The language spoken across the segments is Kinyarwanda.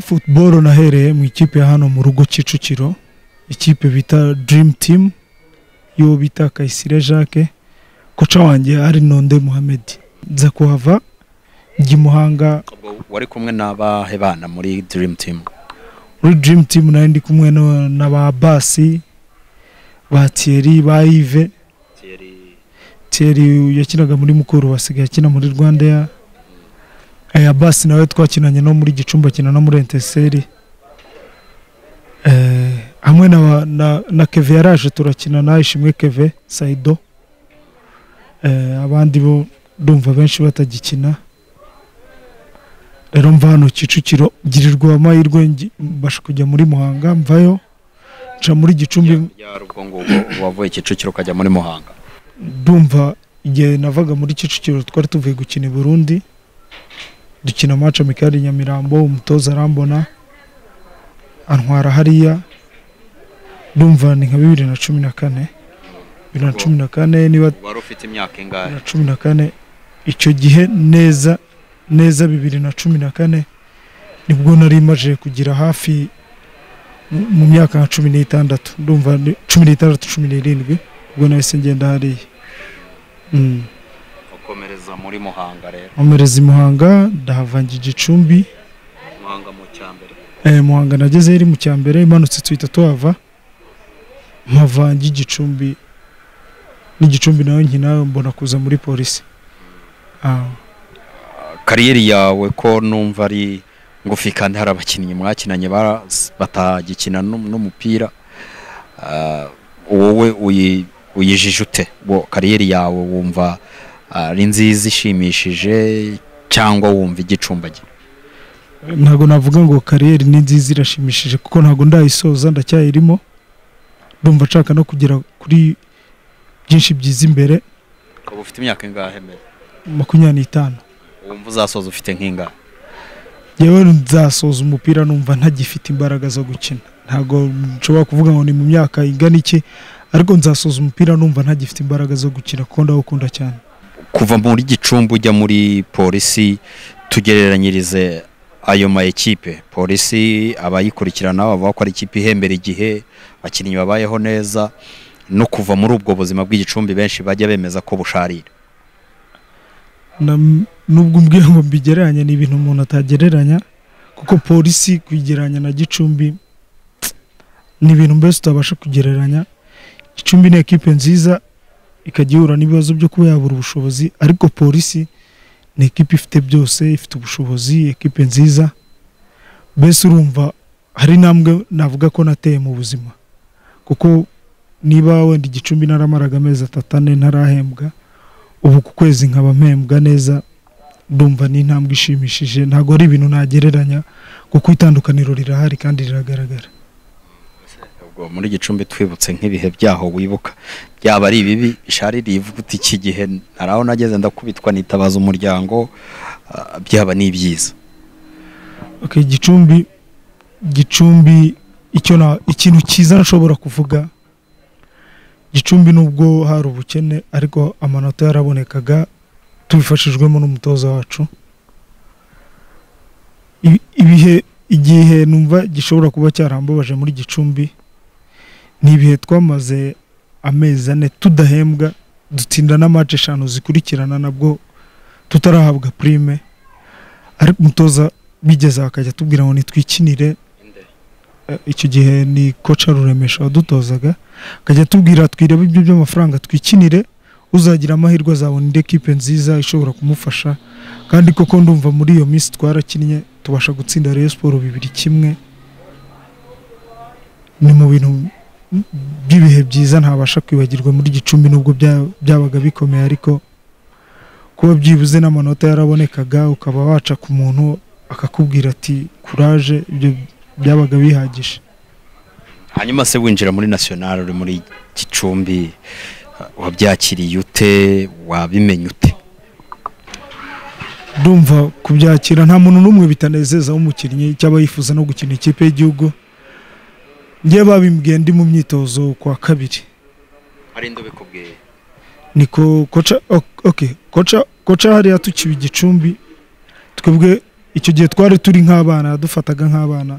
football nahereye mu ikipe ya hano mu rugo Kicukiro ikipe bita Dream Team yo bita Kayisire Jacques koca wanjye ari Nonde Mohamed nza kuhava njya i Muhanga Ubwo wari kumwe n'abahe bana muri Dream Team muri Dream Team nari ndi kumwe na- na ba Basi ba Thierry ba Yves Thierry Thierry yakinaga muri Mukuru wasigaye akina muri Rwanda ya aya basi nawe twakinanye no muri Gicumbi akina no muri Etincelle eh hamwe na na, na Keve yaraje turakina na Ishimwe Keve Saido eh abandi bo ndumva benshi batagikina rero mva hano Kicukiro girirwa amahirwe ngi- mbasha kujya muri Muhanga mvayo nca muri Gicumbi ya ubwo ngubwo wavuye Kicukiro ukajya muri Muhanga ndumva igihe navaga muri Kicukiro twari tuvuye gukina i Burundi dukina match amikari Nyamirambo umutoza arambona antwara hariya ndumva ni nka bibiri na cumi na kane bibiri na cumi na kane niba wari ufite imyaka ingahe na cumi na kane icyo gihe neza neza bibiri na cumi na kane nibwo nari maje kugira hafi mu- mu myaka nka cumi n'itandatu ndumva ni- cumi n'itandatu cumi n'irindwi ubwo nahise ngenda hariya Mm. ukomereza muri Muhanga rero nkomereza i Muhanga ndahavanga igicumbi Muhanga mu cyambere eh, Muhanga nagezeyo iri mu cyambere imanutse tuhita tuhava mpavanga igicumbi n'igicumbi nawe nkina mbona kuza muri polisi ah. kariyeri yawe ko numva ari ngufi kandi hari abakinnyi mwakinanye ba- batagikina n'um- n'umupira Ah, wowe uyi- uyijije ute wo kariyeri yawe wumva ah, ari nziza ishimishije cyangwa wumva igicumbagira ntabwo navuga ngo kariyeri ni nziza irashimishije kuko ntabwo ndayisoza ndacyayirimo ndumva nshaka no kugera kuri byinshi byiza imbere uba ufite imyaka ingahe mbere makumyabiri n'itanu wumva uzasoza ufite nk'ingahe yewe nzasoza umupira numva ntagifite imbaraga zo gukina ntabwo nshobora kuvuga ngo ni mu myaka ingana iki ariko nzasoza umupira numva ntagifite imbaraga zo gukina kuko ndawukunda cyane kuva muri gicumbi ujya muri polisi tugereranyirize ayo ma ekipe polisi abayikurikirana bavuga ko ari ikipe ihembera igihe abakinnyi babayeho neza no kuva muri ubwo buzima bw'igicumbi benshi bajya bemeza ko busharira Na- nubwo umbwira ngo mbigereranye ni ibintu umuntu atagereranya kuko polisi kuyigereranya na gicumbi ni ibintu mbese utabasha kugereranya gicumbi ni ekipe nziza ikajya ihura n'ibibazo byo kuba yabura ubushobozi ariko polisi ni ekipe ifite byose ifite ubushobozi ekipe nziza mbese urumva hari intambwe navuga ko nateye mu buzima kuko niba wenda igicumbi naramaraga amezi atatu ane ntarahembwa ubu ku kwezi nkaba mpembwa neza ndumva ni intambwe ishimishije ntabwo ari ibintu nagereranya kuko itandukaniro rirahari kandi riragaragara ubwo muri gicumbi twibutse nk'ibihe byaho wibuka byaba ari ibibi bisharira ivuga uti iki gihe hari aho nageze ndakubitwa nitabaza umuryango ah, byaba n'ibyiza okay, gicumbi gicumbi icyo na ikintu cyiza nshobora kuvuga gicumbi nubwo hari ubukene ariko amanota yarabonekaga tubifashijwemo n'umutoza wacu Ibi- ibihe igihe numva gishobora kuba cyarambabaje muri gicumbi ni ibihe twamaze amezi ane tudahembwa dutsinda na match eshanu zikurikirana nabwo tutarahabwa prime ariko umutoza bigeze akajya atubwira ngo nitwikinire Eh, icyo gihe ni koca ruremesha wadutozaga akajya atubwira twirebe ibyo by'amafaranga twikinire uzagira amahirwe azabona indi ekipe nziza ishobora kumufasha kandi koko ndumva muri iyo minsi twarakinnye tubasha gutsinda Rayon Sport bibiri kimwe ni mu bintu by'ibihe byiza ntabasha kwibagirwa muri gicumbi nubwo bya- byabaga bikomeye ariko kuba byibuze n'amanota yarabonekaga ukaba waca ku muntu akakubwira ati kuraje ibyo byabaga bihagije hanyuma se winjira muri national uri muri gicumbi ah, wabyakiriye ute wabimenye ute ndumva kubyakira nta muntu n'umwe bitanezeza w'umukinnyi cyaba yifuza no gukina ikipe y'igihugu njye babimbwiye ndi mu myitozo kwa kabiri hari indi ubikubwiye niko koca ok- ok koca koca hariya tukiba igicumbi twebwe icyo gihe twari turi nk'abana yadufataga nk'abana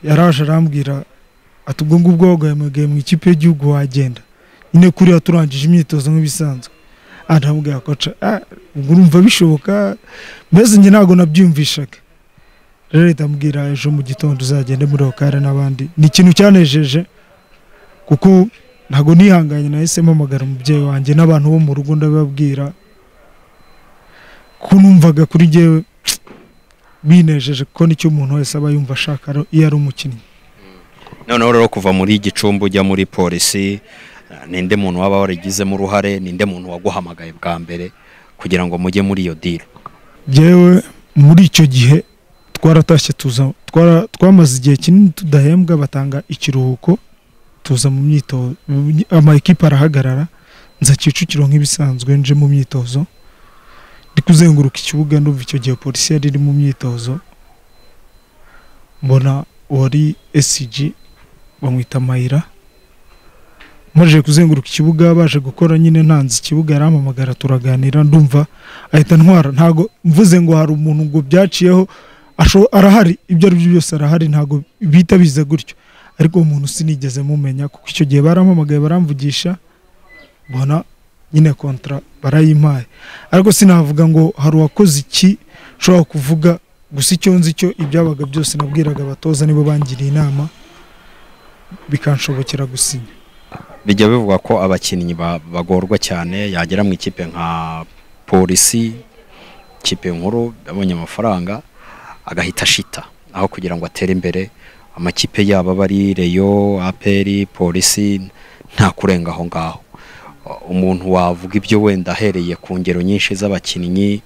yaraje arambwira ati ubwo ngubwo wagahemugaye mu ikipe y'igihugu wagenda nyine kuriya turangije imyitozo nk'ibisanzwe arambwira koca "Ah, ubwo urumva bishoboka mbese njye ntabwo nabyiyumvishaga rero leta ambwira ejo mu gitondo uzagende muri okare n'abandi ni ikintu cyanejeje kuko ntabwo nihanganye nahise mpamagara umubyeyi wanjye n'abantu bo mu rugo ndababwira ko numvaga kuri njyewe binejeje kuko nicyo umuntu wese aba yumva ashaka iyo ari umukinnyi noneho rero kuva muri gicumbi ujya muri polisi eh, ninde muntu waba warigizemo uruhare ninde muntu waguhamagaye bwa mbere kugira ngo mujye muri iyo diro yewe muri icyo gihe twaratashye tuza twara- twamaze igihe kinini tudahembwa batanga ikiruhuko tuza mu myitozo ama ekipa arahagarara nza Kicukiro nk'ibisanzwe nje mu myitozo ndi kuzenguruka ikibuga ndumva icyo gihe polisi yari iri mu myitozo mbona uwari SG bamwita Mayira maje kuzenguruka ikibuga baje gukora nyine ntanze ikibuga arampamagara turaganira ndumva ahita ntwara ntago mvuze ngo hari umuntu ngo byaciyeho asho arahari ibyo ari byo byose arahari ntago bita biza gutyo ariko uwo muntu sinigeze mumenya kuko icyo gihe barampamagaye baramvugisha mbona nyine kontra barayimpaye ariko sinavuga ngo hari uwakoze iki ushobora kuvuga gusa icyo nzi cyo ibyabaga byose nabwiraga abatoza nibo bangiriye inama bikanshobokera gusinya bijya bivugwa ko abakinnyi ba- bagorwa cyane yagera mu ikipe nka polisi ikipe nkuru yabonye amafaranga agahita ashita aho kugira ngo atere imbere amakipe yabo aba ari reyo aperi polisi nta kurenga aho ngaho umuntu wavuga ibyo wenda ahereye ku ngero nyinshi z'abakinnyi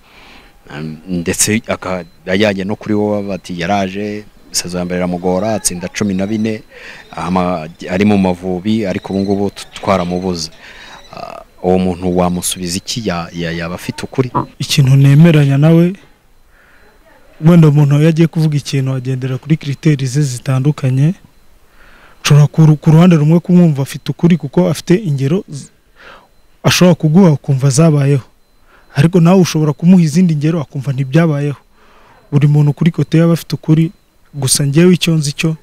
um, ndetse akajyanye no kuri wowe bati yaraje isazo ya mbere iramugora atsinda cumi na bine ama- ari mu mavubi ariko ubu ngubu t- twaramubuze Ah, uwo muntu wamusubiza iki Ya- ya- yaba afite ukuri ikintu nemeranya nawe wenda umuntu iyo agiye kuvuga ikintu agendera kuri kiriteri ze zitandukanye nshobora ku ru- ku ruhande rumwe kumwumva afite ukuri kuko afite ingero z- ashobora kuguha ukumva zabayeho ariko nawe ushobora kumuha izindi ngero akumva ntibyabayeho buri muntu kuri kote yaba afite ukuri gusa njyewe icyo nzi cyo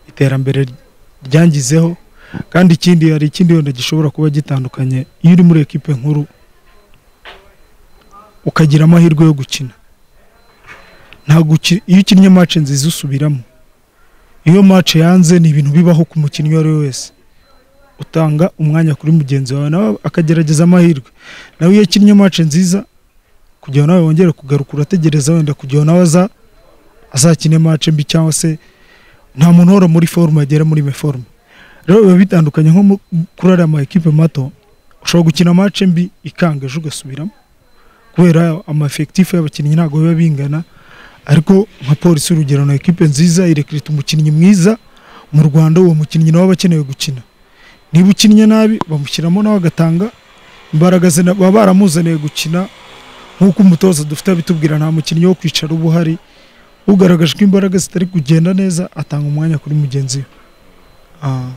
iterambere ryangizeho kandi ikindi hari ikindi wenda gishobora kuba gitandukanye iyo uri muri ekipe nkuru ukagira amahirwe yo gukina ntabwo uki- iyo ukinnye match nziza usubiramo iyo match yanze ni ibintu bibaho ku mukinnyi uwo ari we wese utanga umwanya kuri mugenzi wawe nawe akagerageza amahirwe nawe iyo akinnye match nziza kugira ngo nawe wongere kugaruka urategereza wenda kugira ngo nawe aza azakine match mbi cyangwa se nta muntu uhora muri forume agera muri me forume rero biba bitandukanye nko mu- kuri ariya ma ekipe mato ushobora gukina match mbi ikanga ejo ugasubiramo kubera amafekitifu y'abakinnyi ntabwo biba bingana ariko nka polisi urugero na ekipe nziza irekirita umukinnyi mwiza mu rwanda uwo mukinnyi nawe aba akenewe gukina niba ukinnye nabi bamushyiramo nawe agatanga imbaraga ze na- baba baramuzaniye gukina nk'uko umutoza dufite abitubwira nta mukinnyi wo kwicara uba uhari ugaragaje ko imbaraga zitari kugenda neza atanga umwanya kuri mugenzi we Ah,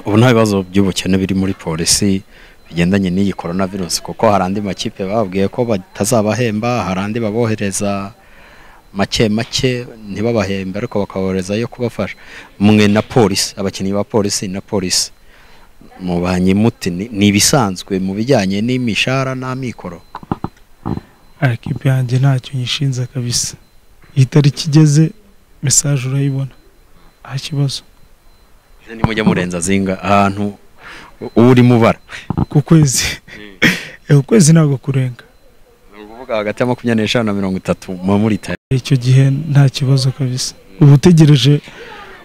ubu nta bibazo by'ubukene biri muri polisi bigendanye n'iyi korona virusi kuko hari andi makipe bababwiye ko batazabahemba hari andi babohereza make make ntibabahembe ariko bakabohereza yo kubafasha mwe na polisi abakinnyi ba polisi na polisi mubanye muti Ni- ni ibisanzwe mu bijyanye n'imishahara n'amikoro aya ekipe yanjye ntacyo nyishinze kabisa iyi tariki igeze mesaje urayibona nta kibazo nimujya murenza zinga ahantu u- urimo ubara ku kwezi Eh, ukwezi ntabwo kurenga ni ukuvuga hagati ya makumyabiri n'eshanu na mirongo itatu muba muri tayo icyo gihe nta kibazo kabisa uba utegereje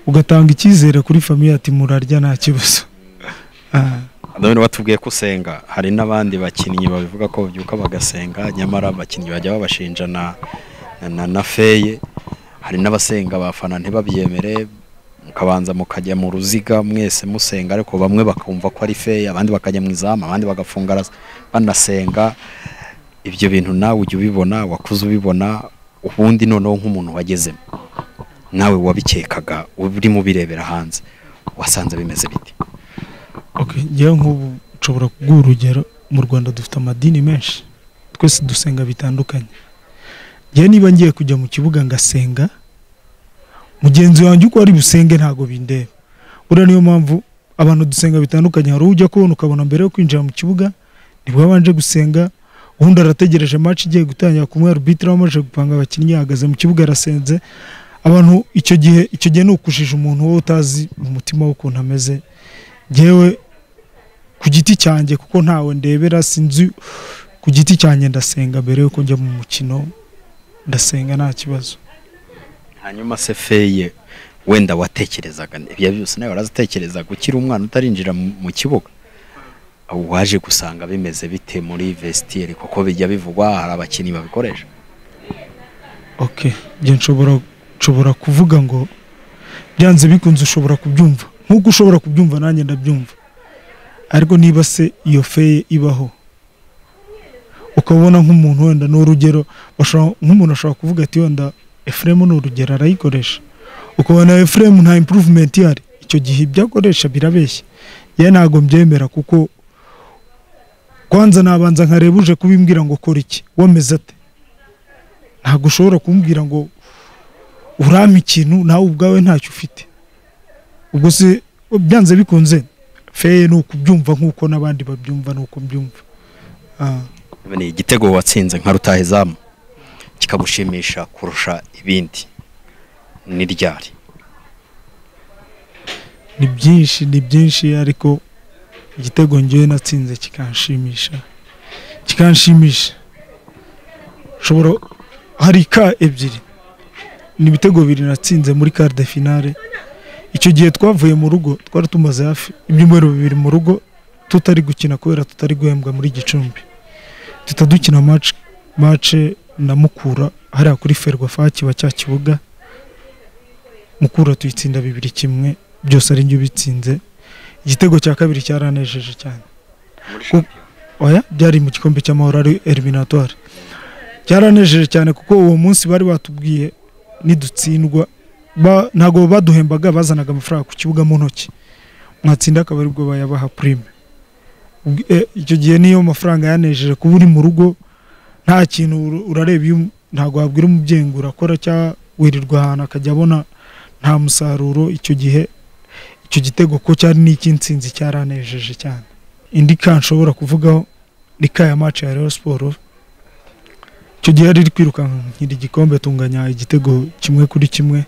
ugatanga icyizere kuri famiye ati murarya nta kibazo Ah, none batubwiye ko usenga hari n'abandi bakinnyi babivuga ko babyuka bagasenga nyamara abakinnyi bajya babashinja na na, na, na feye hari n'abasenga abafana ntibabyemere mukabanza mukajya mu ruziga mwese musenga ariko bamwe bakumva ko ari feye abandi bakajya mu izamu abandi bagafunga ras- banasenga ibyo bintu nawe ujya ubibona wakuze ubibona ubundi noneho nk'umuntu wagezemo nawe wabikekaga urimo ubirebera hanze wasanze bimeze biti okay. ngewe nk'ubu nshobora kuguha urugero mu rwanda dufite amadini menshi twese dusenga bitandukanye njyewe niba ngiye kujya mu kibuga ngasenga mugenzi wanjye uko ari busenge ntabwo bindeba buriya niyo mpamvu abantu dusenga bitandukanye hari ujya kubona ukabona mbere yo kwinjira mu kibuga nibwo yabanje gusenga ubundi arategereje match igiye gutangira kumwe arbitre amaze gupanga abakinnyi ahagaze mu kibuga arasenze abantu icyo gihe icyo gihe ni ukujije umuntu wowe utazi mu mutima w'ukuntu ameze njyewe ku giti cyanjye kuko ntawe ndebera sinzi ku giti cyanjye ndasenga mbere yuko njya mu mukino ndasenga nta kibazo hanyuma se feye wenda watekerezaga ibyo byose nawe warazitekerezaga ukiri umwana utarinjira mu mu kibuga waje gusanga bimeze bite muri vestiaire kuko bijya bivugwa hari abakinnyi babikoresha okay njye nshobora nshobora kuvuga ngo byanze bikunze ushobora kubyumva nk'uko ushobora kubyumva nanjye ndabyumva ariko niba se iyo feye ibaho ukabona nk'umuntu wenda ni urugero bashobora- nk'umuntu ashobora kuvuga ati wenda efuremu ni urugero arayikoresha ukabona efuremu nta impuruvumenti ihari icyo gihe ibyo akoresha birabeshya yewe ntabwo mbyemera kuko kwanza nabanza nkareba uje kubimbwira ngo kora iki wameze ate ntabwo ushobora kumbwira ngo urampa ikintu nawe ubwawe ntacyo ufite ubwo se byanze bikunze feye ni ukubyumva nk'uko n'abandi babyumva ni uko mbyumva Ah. ni igitego watsinze nka rutahizamu kikagushimisha kurusha ibindi ni ryari ni byinshi ni byinshi ariko igitego ngewe natsinze kikanshimisha kikanshimisha nshobora hari ka ebyiri ni ibitego bibiri natsinze muri quart de finale icyo gihe twavuye mu rugo twari tumaze hafi ibyumweru bibiri mu rugo tutari gukina kubera tutari guhembwa muri gicumbi duhita dukina match match na mukura hariya kuri ferwafa kiba cya kibuga mukura tuyitsinda bibiri kimwe byose ari njye ubitsinze igitego cya kabiri cyaranejeje cyane Ku- oya byari mu gikombe cy'amahoro ari eliminatoire cyaranejeje cyane kuko uwo munsi bari batubwiye nidutsindwa ba- ntabwo baduhembaga bazanaga amafaranga ku kibuga mu ntoki mwatsinda akaba aribwo bayabaha prime Ubwo- e, icyo gihe niyo mafaranga yanejeje kuba uri mu rugo nta kintu ur- urareba iyo um- ntabwo wabwira umubyeyi ngo urakora cyangwa wirirwa ahantu akajya abona nta musaruro icyo gihe icyo gitego ko cyari n'icy'insinzi cyaranejeje cyane indi ka nshobora kuvugaho ni ka ya mace ya Rayon siporo icyo gihe yari iri kwirukanka nkiri igikombe tunganya igitego kimwe kuri kimwe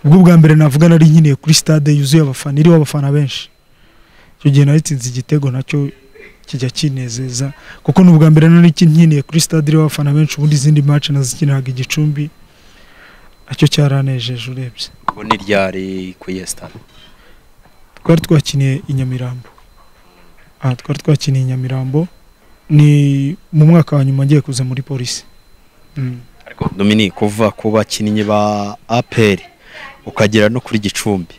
ubwo bwa mbere navuga nari nkeneye kuri stade yuzuye abafana iriho abafana benshi icyo gihe naritsinze igitego nacyo kijya kinezeza kuko ni ubwa mbere nari nkeneye kuri stade iriho abafana benshi ubundi izindi mace nazikiniraga igicumbi nacyo cyaranejeje urebye ubu ni ryari ku yesitade twari twakiniye i Nyamirambo aha twari twakiniye i Nyamirambo ni mu mwaka wa nyuma ngiye kuza muri polisi Mm. ariko Dominique kuva ku bakinnyi ba APR ukagera no kuri Gicumbi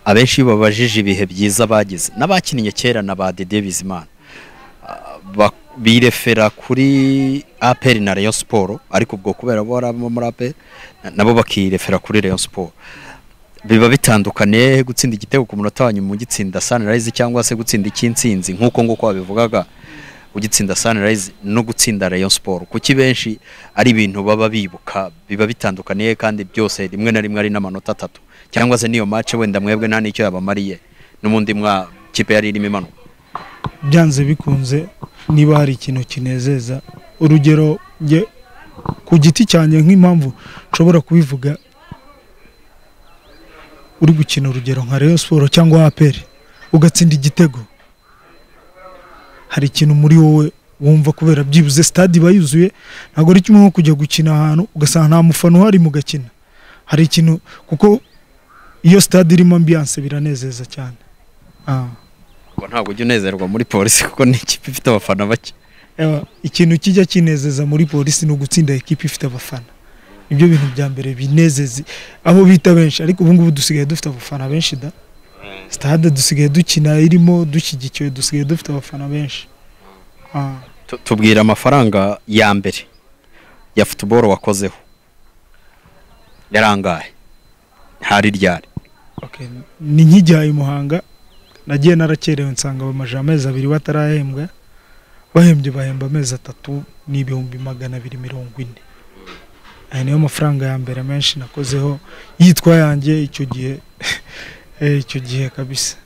abenshi iyo babajije ibihe byiza bagize n'abakinnye kera na ba Dede Bizimana ah, ba- birefera kuri APR na Rayon Sport ariko ubwo kubera bo barabamo muri APR na- nabo bakirefera kuri Rayon Sport biba bitandukaniye gutsinda igitego ku munota wa nyuma ugitsinda Sunrise cyangwa se gutsinda icy'insinzi nk'uko nguko wabivugaga ugitsinda Sunrise no gutsinda Rayon Sport kuki benshi ari ibintu baba bibuka biba bitandukaniye kandi byose rimwe na rimwe ari n'amanota atatu cyangwa se niyo match wenda mwebwe nta n'icyo yabamariye n'ubundi mwa kipe yari irimo imanuka byanze bikunze niba hari ikintu kinezeza urugero njye ku giti cyanjye nk'impamvu nshobora kubivuga uri gukina urugero nka Rayon Sport cyangwa APR ugatsinda igitego hari ikintu muri wowe wumva kubera byibuze stade iba yuzuye ntabwo ari kimwe nko kujya gukina ahantu ugasanga nta mufana uhari mugakina hari ikintu kuko iyo stade irimo ambiance biranezeza cyane ah. ubwo ntabwo ujya unezerwa muri polisi kuko ni ikipe ifite abafana bake Ewa, ikintu kijya kinezeza muri polisi ni ugutsinda ekipi ifite abafana nibyo bintu bya mbere binezeza aho bita benshi ariko ubungubu dusigaye dufite abafana benshi da sitade dusigaye dukina irimo dushyigikiwe dusigaye dufite abafana benshi Ah, Tu- tubwira amafaranga ya mbere ya football wakozeho yarangaye hari ryari okay. ni nk'ijyaye i muhanga nagiye narakerewe nsanga bamaje amezi abiri batarahembwa bahembye bahemba amezi atatu n'ibihumbi magana abiri mirongo ine aya niyo mafaranga ya mbere menshi nakozeho yitwa yanjye icyo gihe eh, icyo gihe kabisa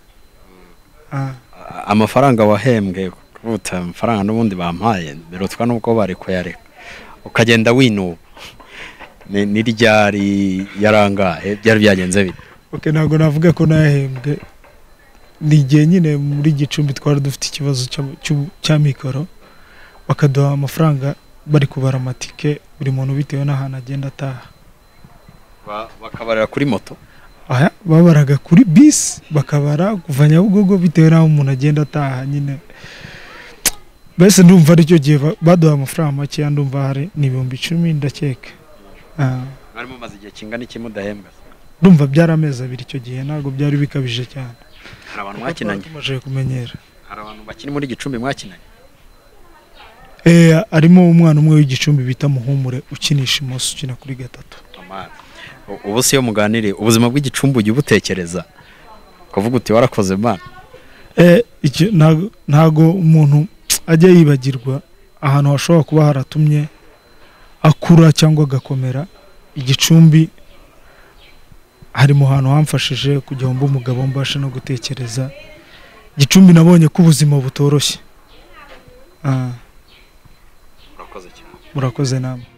Ah, A- amafaranga wahembwe kuruta amafaranga n'ubundi bampaye birutwa n'uko bari kuyareka ukagenda winuba ni ni ryari yarangaye byari byagenze bite ok ntabwo navuga ko nahembwe ni igihe nyine muri gicumbi twari dufite ikibazo cya- cy'u- cya mikoro bakaduha amafaranga bari kubara amatike buri muntu bitewe n'ahantu agenda ataha Ba- bakabarira kuri moto Aha, babaraga kuri bisi bakabara kuva nyabugogo bitewe n'aho umuntu agenda ataha nyine mbese ndumva aricyo gihe ba- baduhaye amafaranga makeya ndumva hari ni ibihumbi icumi ndakeka Ah, mwari mumaze igihe kingana iki mudahembwa se? ndumva byari amezi abiri icyo gihe ntabwo byari bikabije cyane hari abantu mwakinanye tumaze kumenyera hari abantu bakiri muri gicumbi mwakinanye Eh, harimo umwana umwe w'igicumbi bita muhumure ukinisha imoso ukina kuri gatatu Amara. U- ubu si yo muganire ubuzima bw'igicumbi ujya ubutekereza kuvuga uti warakoze mana Eh, icyo ntago- ntago umuntu ajya yibagirwa ahantu hashobora kuba haratumye akura cyangwa agakomera igicumbi hari mu hantu hamfashije kugira ngo mbe umugabo mbashe no gutekereza gicumbi nabonye ko ubuzima butoroshye Ah, urakoze cyane murakoze namwe